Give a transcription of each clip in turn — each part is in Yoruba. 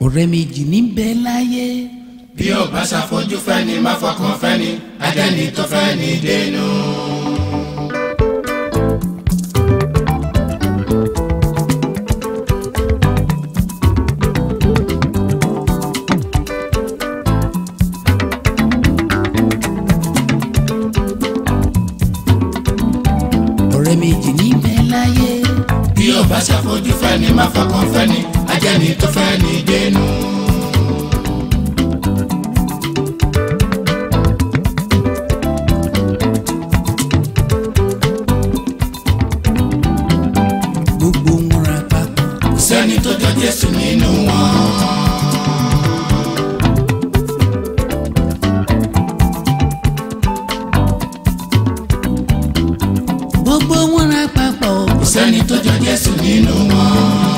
ọ̀rẹ́ méjì níbẹ̀ láyé. bí ó bá ṣàfojú fẹ́ni má fọkàn fẹ́ni ajẹ́ni tó fẹ́ni dénú. ọ̀rẹ́ méjì níbẹ̀ láyé. bí ó bá ṣàfojú fẹ́ni má fọkàn fẹ́ni ajẹ́ni tó fẹ́ni dénú. gbogbo wọn ra papọ̀. kò sẹ́ni tó jọ Jésù nínú wọn. gbogbo wọn ra papọ̀. kò sẹ́ni tó jọ Jésù nínú wọn.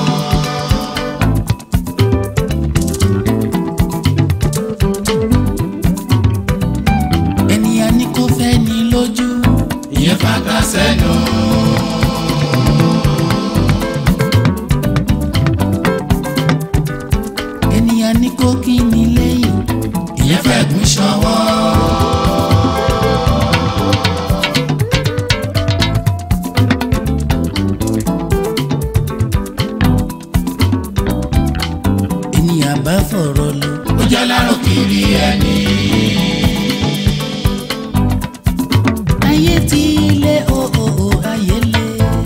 ènìyàn ní kò fẹ́ ní lójú. ìyẹn fàgbà sẹ́nu. ènìyàn ní kò kí ní lẹ́yìn. ìyẹn fẹ́ gún ṣọwọ́. ènìyàn bá fọ̀rọ̀ lọ. ó jẹ́ lárò kiri ẹni. ayé ti lé o o o ayé lé.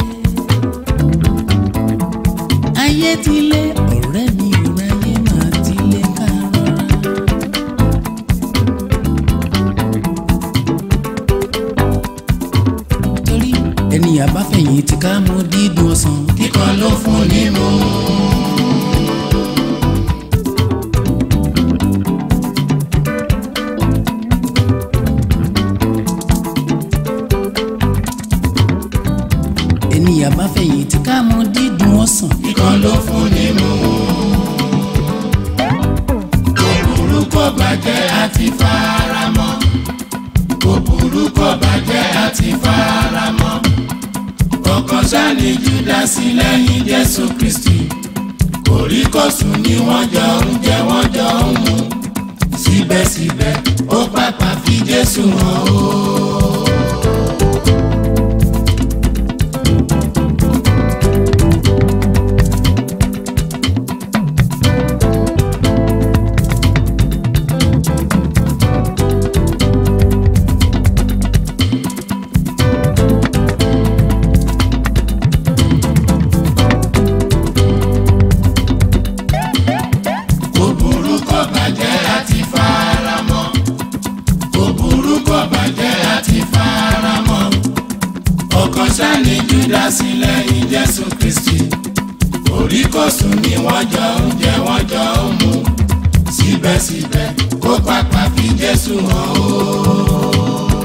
ayé ti lé ọ̀rẹ́ mi ò ráyé máa ti lé ká rọra. torí ènìyàn bá fẹ̀yìn tí ká mú dídùn ọsàn. kíkan ló fún ní mú. ènìyàn bá fẹ̀yìn tí ká mú dídùn ọsàn. kíkan ló fún ní mú. kò burú kò bàjẹ́ àti faramọ́. kò burú kò bàjẹ́ àti faramọ́. kọ̀ọ̀kan sáni júdásì lẹ́yìn jésù kristi. kòríkòsùn ni wọ́n jọ ń jẹ wọ́n jọ ń mu. síbẹ̀síbẹ̀ ó pàpà fi jésù hàn ó. kò burú kò bàjẹ́ àti faramọ́ kò burú kò bàjẹ́ àti faramọ́ ọkàn sani júdásì lẹ́yìn jésù kristi kòríkòsùn ni wọ́n jọ ń jẹ wọ́n jọ ń mu síbẹ̀síbẹ̀ kó pàpà fi jésù hàn ó.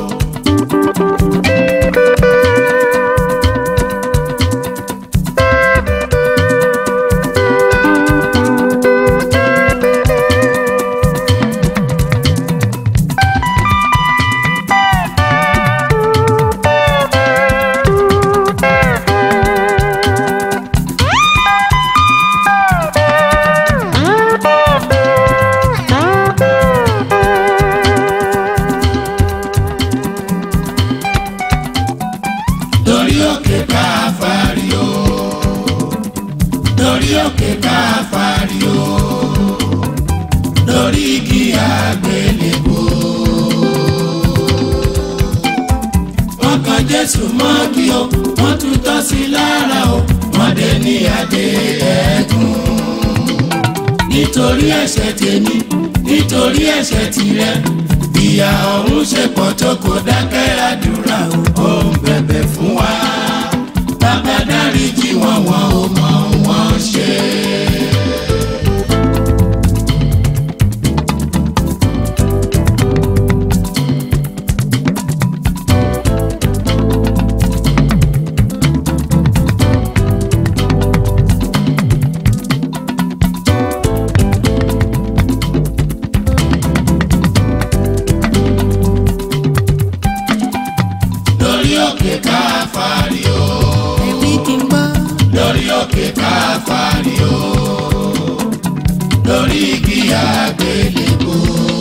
lórí òkè káfárí o lórí òkè káfárí o lórí igi àgbélébùú. wọ́n kan jésù mọ́gi o wọ́n tún tọ́ sí lára o wọ́n dé ní adé ẹ̀gún. nítorí ẹ̀ṣẹ̀ tèmi nítorí ẹ̀ṣẹ̀ tirẹ̀ ìyà ọ̀run ṣe pọ̀ tó kò dákẹ́ àdúrà o ó ń bẹ̀bẹ̀ fún wa bàbá dáríjì wọn wọn ò mọ wọn ṣe. lórí òkè káfárí o ẹ̀rí kí n gbọ́. lórí òkè káfárí o lórí igi àgbélébó.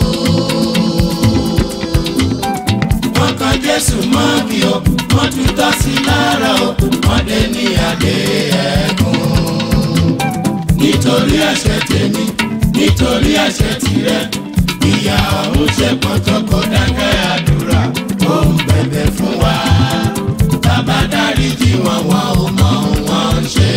wọ́n kan jésù mọ́ bí o wọ́n tún tọ́ sí lára o wọ́n dé ní adé ẹ̀gún. nítorí ẹ̀ṣẹ̀ tèmi nítorí ẹ̀ṣẹ̀ tirẹ̀ ìyà ọ̀run ṣe pọ̀tọ́ kó dákẹ́ àdúrà ó ń bẹ̀bẹ̀ fún wa bàbá dáríjì wọn wọn ò mọ ohun wọn ń ṣe.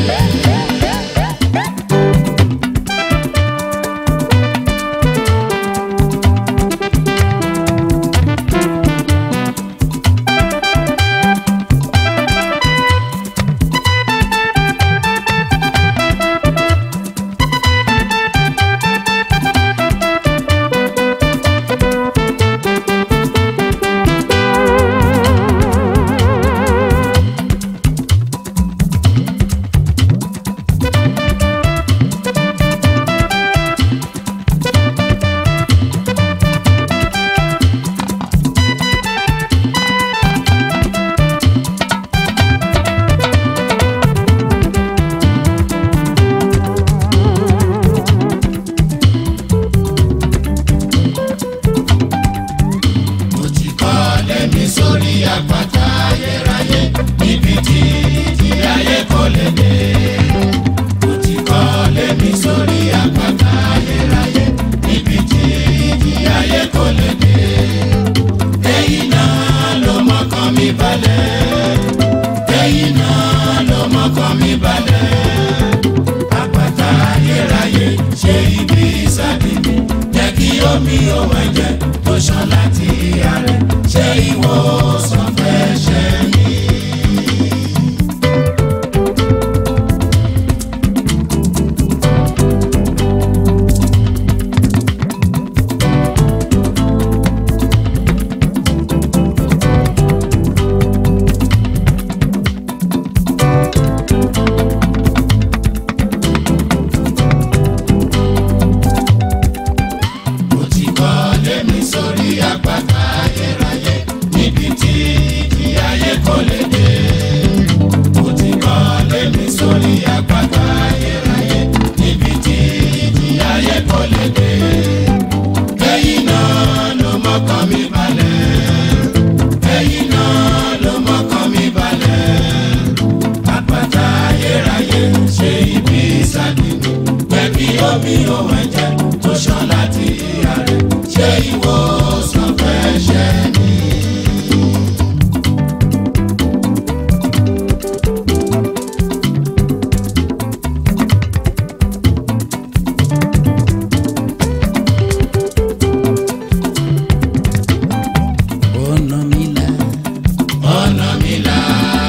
mo ti kọ́ lẹ́mi sórí àpáta ayérayé níbi tí ìjì ayé kò lè dé. mo ti kọ́ lẹ́mi sórí àpáta ayérayé níbi tí ìjì ayé kò lè dé. èyí náà ló mọ́kàn mi balẹ̀. èyí náà ló mọ́kàn mi balẹ̀. àpáta ayérayé ṣe ibi ìsàdé mi jẹ́ kí omi òun ẹ̀jẹ̀ tó ṣàn láti ìyá rẹ̀ ṣe ìwòsàn fẹ́ ṣe mí. mo ti kọ́ lémi sórí àpáta ayérayé níbi tí ìjì ayé kò lè dé. mo ti kọ́ lémi sórí àpáta ayérayé níbi tí ìjì ayé kò lè dé. ẹ̀yin náà ló mọ́kàn mi balẹ̀. ẹ̀yin náà ló mọ́kàn mi balẹ̀. àpáta ayérayé ṣe ibi ìsàdé mi jẹ́ kí omi òun ẹ̀jẹ̀ tó ṣàn láti ìyá rẹ̀ ṣe ìwòsàn fẹ́ ṣe mí. ọ̀nà mi là ọ̀nà mi là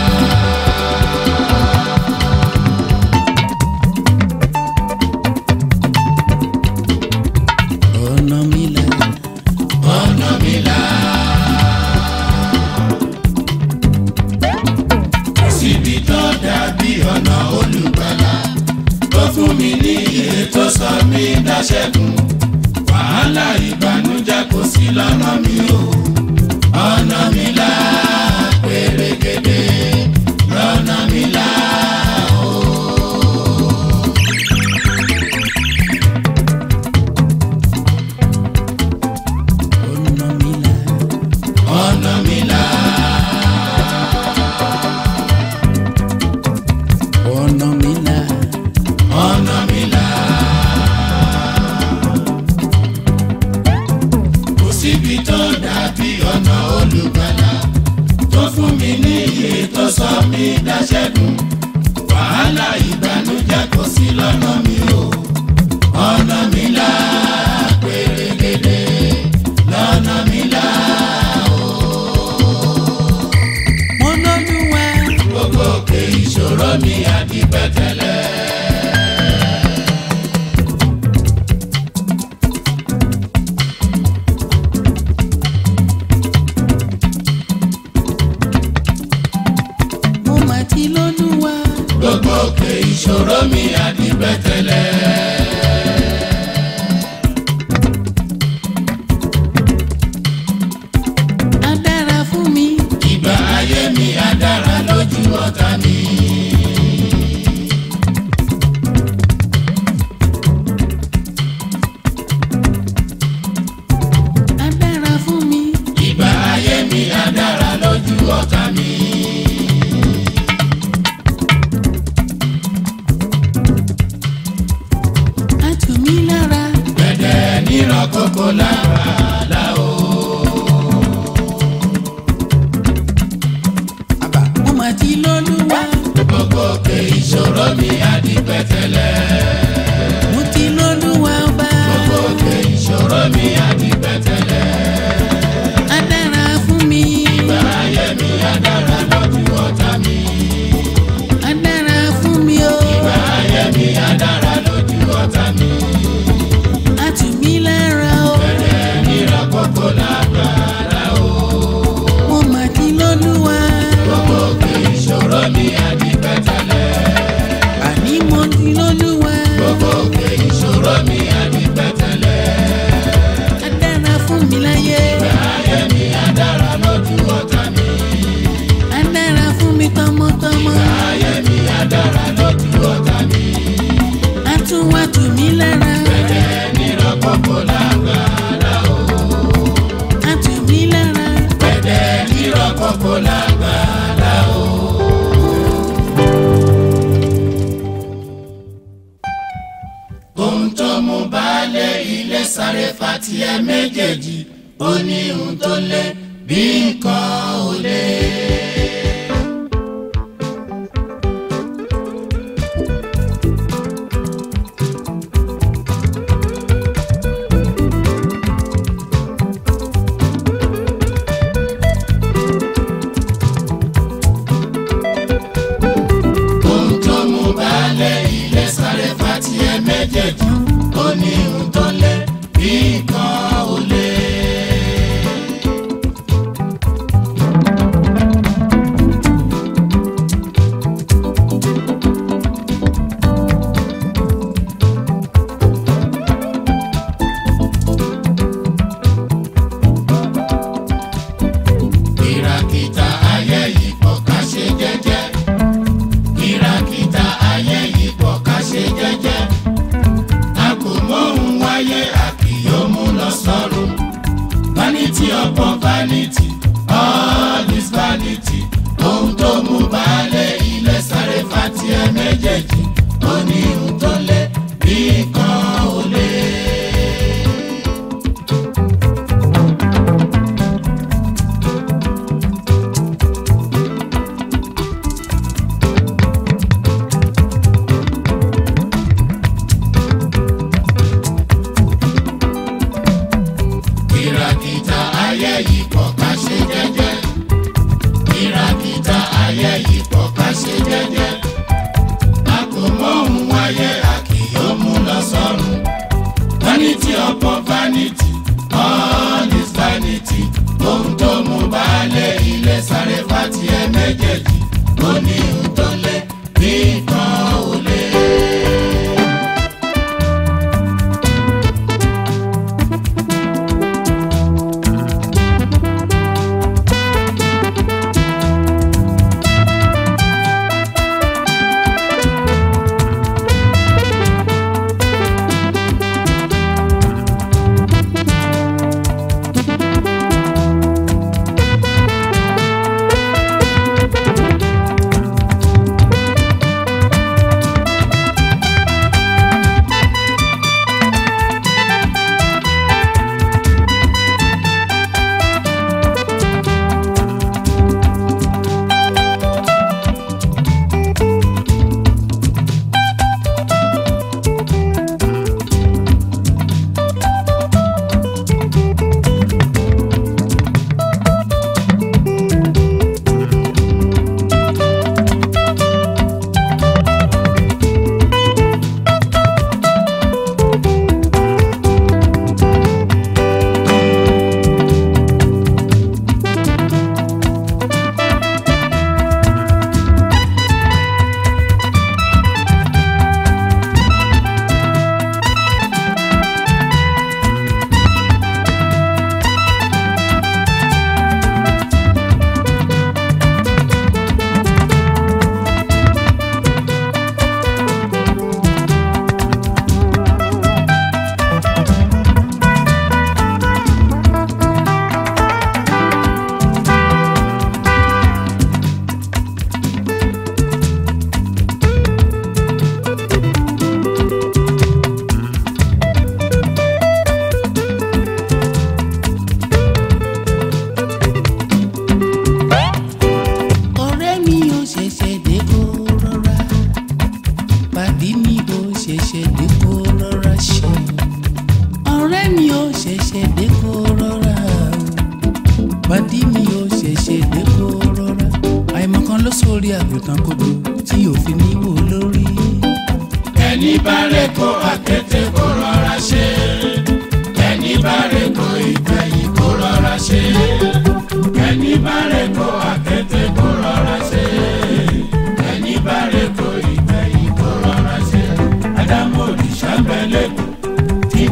ọ̀nà mi là ọ̀nà mi là. kò síbi tó dàbí ọ̀nà olùgbàlà tó fún mi ní iye tó sọ mí dáṣẹ́gun wàhálà ìbànújẹ́ kò sí lọ́nà mi o ọ̀nà mi là pérégedé lọ́nà mi là o. ọ̀nà mi là ọ̀nà mi là ọ̀nà mi là ọ̀nà mi là. kò síbi tó dàbí nírọ̀ kókó lágbàlá o. mo mà ti lólúwa gbogbo òkè ìṣòro mi á di pẹ̀tẹ́lẹ̀. mo ti lólúwa ọba gbogbo òkè ìṣòro mi á di pẹ̀tẹ́lẹ̀. á dára fún mi ìgbà ayé mi á dára lójú ọ̀tá mi. á dára fún mi o ìgbà ayé mi á dára lójú ọ̀tá mi. á tù mí lára o bẹ̀rẹ̀ nírọ̀ kókó lágbàlá o. mo mà ti lólúwa gbogbo òkè ìṣòro mi á di pẹ̀tẹ́lẹ̀. àní mo ti lólúwa gbogbo òkè ìṣòro mi á di pẹ̀tẹ́lẹ̀. á dára fún mi láyé ayé mi á dára lójú ọ̀tá mi. á dára fún mi tọmọtọmọ ayé mi á dára lójú ọ̀tá mi. á tún wá tù mí lára bẹ̀rẹ̀ nírọ̀ kókó lágbàlá o. á tù mí lára bẹ̀rẹ̀ nírọ̀ kókó lágbàlá o. ohun tó mú baálé ilé sáré fatia méjèèjì ó ní ohun tó lé bí nǹkan ò lé. ohun tó mú baálé ilé sáré fatia méjèèjì ó ní ohun tó lé bí nǹkan ò lé. kìràkìtà ayé yìí pọ̀ ká ṣe jẹ́jẹ́ kìràkìtà ayé yìí pọ̀ ká ṣe jẹ́jẹ́ a kò mọ̀hún wáyé a kì yóò mú lọ sọ́run vanity upon vanity all is vanity ohun tó mú baálé ilé sáré fatia méjèèjì ó ní ohun tó lé bí kan ò lé. kìràkìtà ayé yìí pọ̀ ká ṣe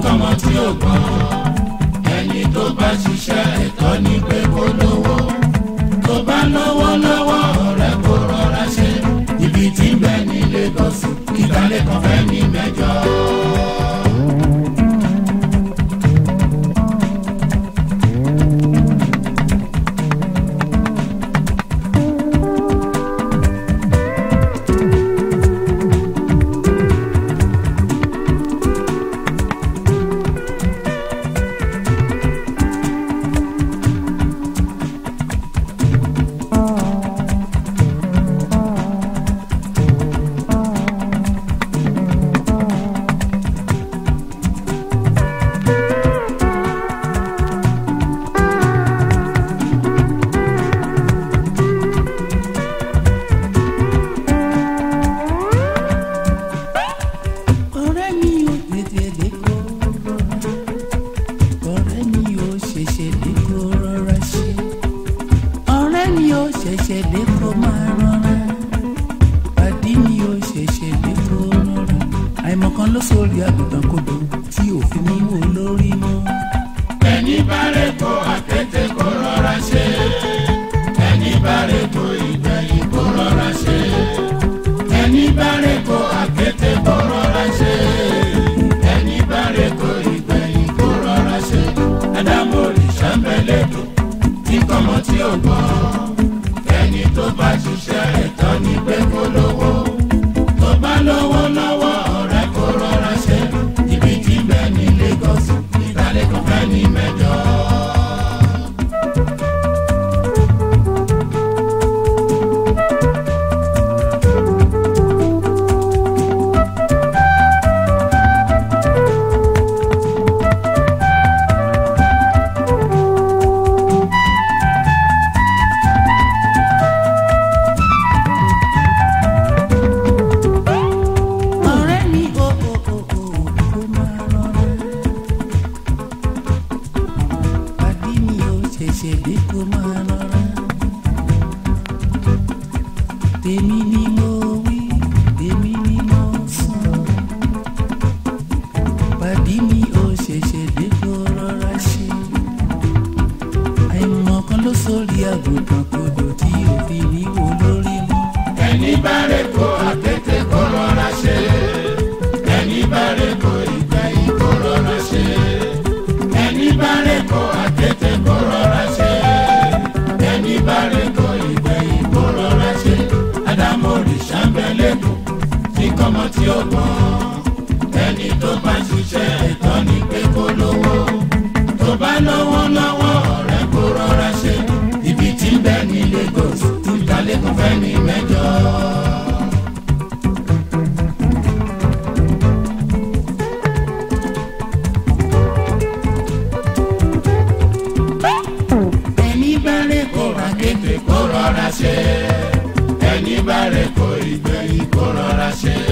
kọ́mọ tí ò gbọ́n ẹni tó bá ṣiṣẹ́ ẹ̀tọ́ ní pé kó lówó tó bá lówó lọ́wọ́ ọ̀rẹ́ kó rọra ṣe ibi tí ń bẹ ní Lagos kíkalẹ̀ kan fẹ́ ní mẹ́jọ. ọ̀rẹ́ mi ò tètè dé kó rọra ọ̀rẹ́ mi ò ṣẹ̀ṣẹ̀ dé kó rọra ṣe ọ̀rẹ́ mi ò ṣẹ̀ṣẹ̀ dé kó máa rọra pàdí mi ò ṣẹ̀ṣẹ̀ dé kó rọra àìmọ̀kan ló sórí àgùntàn kodò tí òfin mi wò lórí mọ́. ẹni bá rẹ̀ kó àkété kó rọra ṣe ẹni bá rẹ̀ kó ìgbẹ̀yìn kó rọra ṣe ẹni bá rẹ̀ kó àkété kó rọra ṣe ẹni bá rẹ̀ kó ìgbẹ̀yìn kó rọra ṣe ádámù òrìṣà ń bẹ lẹ́dọ̀ tí kọ́mọ tí ò gbọ́ ẹni tó bá ṣiṣẹ́ ẹ̀tọ́ ní pé kó lówó tó bá lówó lọ́wọ́ ọ̀rẹ́ kó rọra ṣe ibi tí ń bẹ ní Lagos ìdálẹ́ kan fẹ́ ní mẹ́jọ. ọ̀rẹ́ mi ò ò ò ò kó máa rọra pàdí mi ò ṣẹ̀ṣẹ̀ dé kó máa rọra tèmi ni mo wí tèmi ni mo sọ pàdí mi ò ṣẹ̀ṣẹ̀ dé kó rọra ṣe àìmọ̀kan ló sórí àgùntàn kodò tí òfin mi wò lórí mọ́. ẹni bá rẹ̀ kó àkété kó rọra ṣe ẹni bá rẹ̀ kó ìgbẹ̀yìn kó rọra ṣe ẹni bá rẹ̀ kó àkété kó rọra ṣe ẹni bá rẹ̀ kó ìgbẹ̀yìn kó rọra ṣe ádámù òrìṣà ń bẹ lẹ́kọ̀ọ́ tí kọ́mọ tí ó gbọ́n ẹni tó bá ṣiṣẹ́ ẹ̀tọ́ ní pé kó lówó tó bá lówó lọ́wọ́ ọ̀rẹ́ kó rọra ṣe ibi tí ń bẹ ní Lagos ìdálẹ́kùn fẹ́ ní mẹ́jọ. ẹni bá rẹ̀ kó ra kété kó rọra ṣe ẹni bá rẹ̀ kó ìgbẹ̀yìn kó rọra ṣe